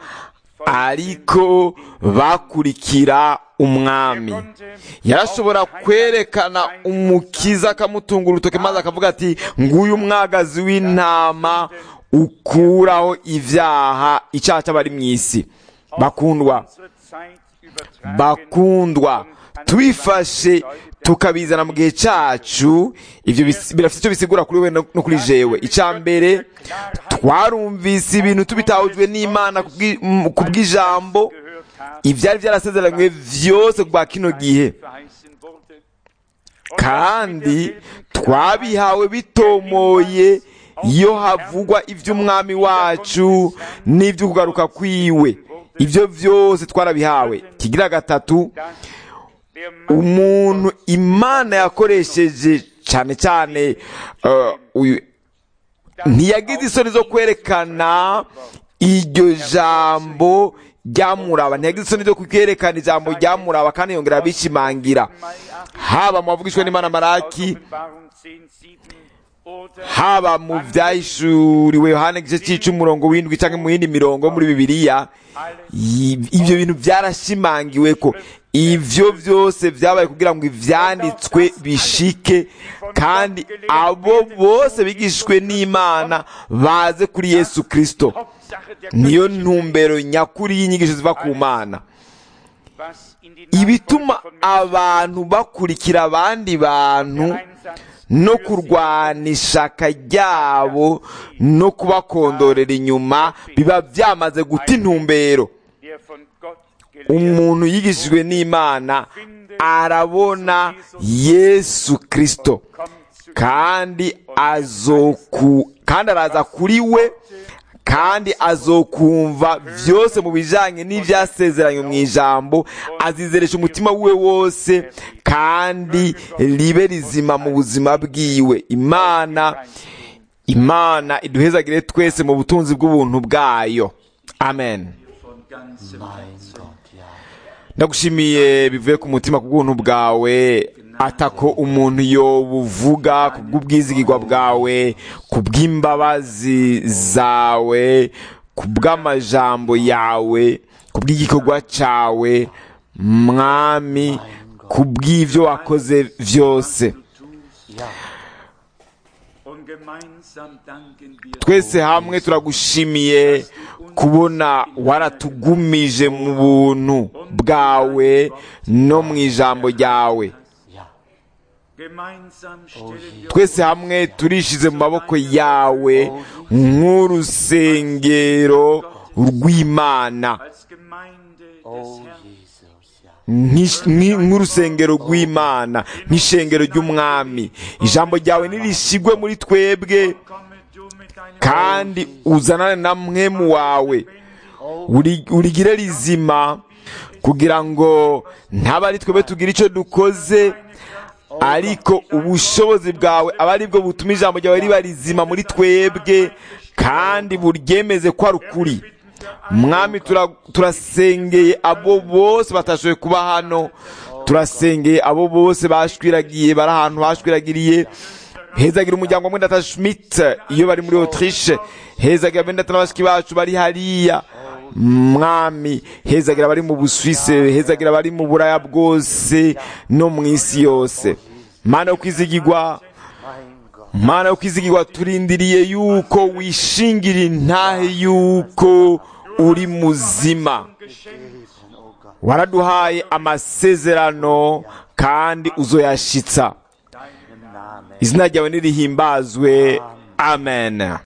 ariko bakurikira umwami yarashobora kwerekana umukiza akamutunga urutoke maze akavuga ati nguyu umwagazi w'intama ukuraho ivyaha icaha c'abari mw'isi bakundwa unsere Zeit übertragen bakundwa tubifashe tukabizana mu gihe cyacu ibyo bis- birafite icyo bisigura kuri we no no kuri jewe icya mbere twarumvise ibintu tubitahujwe n'imana kubwi- m- ku bw'ijambo gehört haben, ibyari byarasezeranywe byose kwa kino gihe verheißen wurde. kandi twabihawe bitomoye iyo havugwa iby'umwami wacu n'ibyo kugaruka kwiwe ibyo byose twarabihawe kigira gatatu Der Mann umuntu imana yakoresheje cyane cyane uh, uyu ntiyagize isoni zo kwerekana iryo jambo ryamuraba ntiyagize isoni zo kwerekana ijambo ryamuraba kandi yongera abishimangira haba mu bavugishwa n'imana maraki Offenbarung 10, 7 oder haba mu byahishuriwe yohana igice cy'icumurongo w'indwi cyangwa mu yindi mirongo yo muri bibiliya i- ibyo bintu byarashimangiwe ko ibyo byose byabaye kugira ngo ibyanditswe bishike kandi abo bose bigishwe n'imana baze kuri yesu kirisito Hauptsache der niyo ntumbero nyakuri y'inyigisho ziva ku mana was in die ibituma Nachfolge von Menschen abantu bakurikira abandi bantu Einsatz no für sie kurwana ishaka ryabo no kubakondorera inyuma biba byamaze guta intumbero der von Gott gelehrt umuntu yigishijwe n'imana arabona yesu kirisito kommt zu kandi azoku kandi araza kuri we kandi azokumva byose mu bijyanye n'ibyasezeranywe mu ijambo azizeresha umutima we wose kandi ribe rizima mu buzima bwiwe imana imana iduhezagire twese mu butunzi bw'ubuntu bwayo amen ndagushimiye bivuye ku mutima ku bw'ubuntu bwawe atako umuntu yobuvuga ku bw'ubwizigirwa bwawe ku bw'imbabazi zawe ku bw'amajambo yawe ku bw'igikorwa cyawe mwami ku bw'ibyo wakoze byose und Gemeinsam danken wir twese hamwe turagushimiye kubona waratugumije mu buntu bwawe no mu ijambo ryawe Gemeinsam stellen wir twese hamwe turishize mu maboko yawe nk'urusengero rw'imana als Gemeinde des Oh Herrn Jesus, ja. nk'ish- nk'i- nk'urusengero rw'imana nk'ishengero ry'umwami ijambo ryawe nirishigwe muri twebwe komme du mit deinem kandi uzanane na mwemu wawe Uri- urigire rizima kugira ngo ntaba ari twebwe tugira icyo dukoze ariko ubushobozi bwawe aba ari bwo butuma ijambo ryawe riba rizima muri twebwe kandi buryemeze ko ari ukuri mwami tura- turasengeye abo bose batashoboye kuba hano turasengeye abo bose bashwiragiye bari ahantu bashwiragiriye hezagira umuryango wa mwendata schmidt iyo bari muri autriche hezagira bendata n'abashiki bacu bari hariya mwami hezagira abari mu busuwise hezagira abari mu buraya bwose no mu isi yose mana yo kwizigirwa Mein Gott. mana yo kwizigirwa turindiriye yuko wishingira intahe yuko uri muzima Gewesen, oh Gott. waraduhaye amasezerano kandi uzoyashitsa Im Namen. izina ryawe nirihimbazwe amen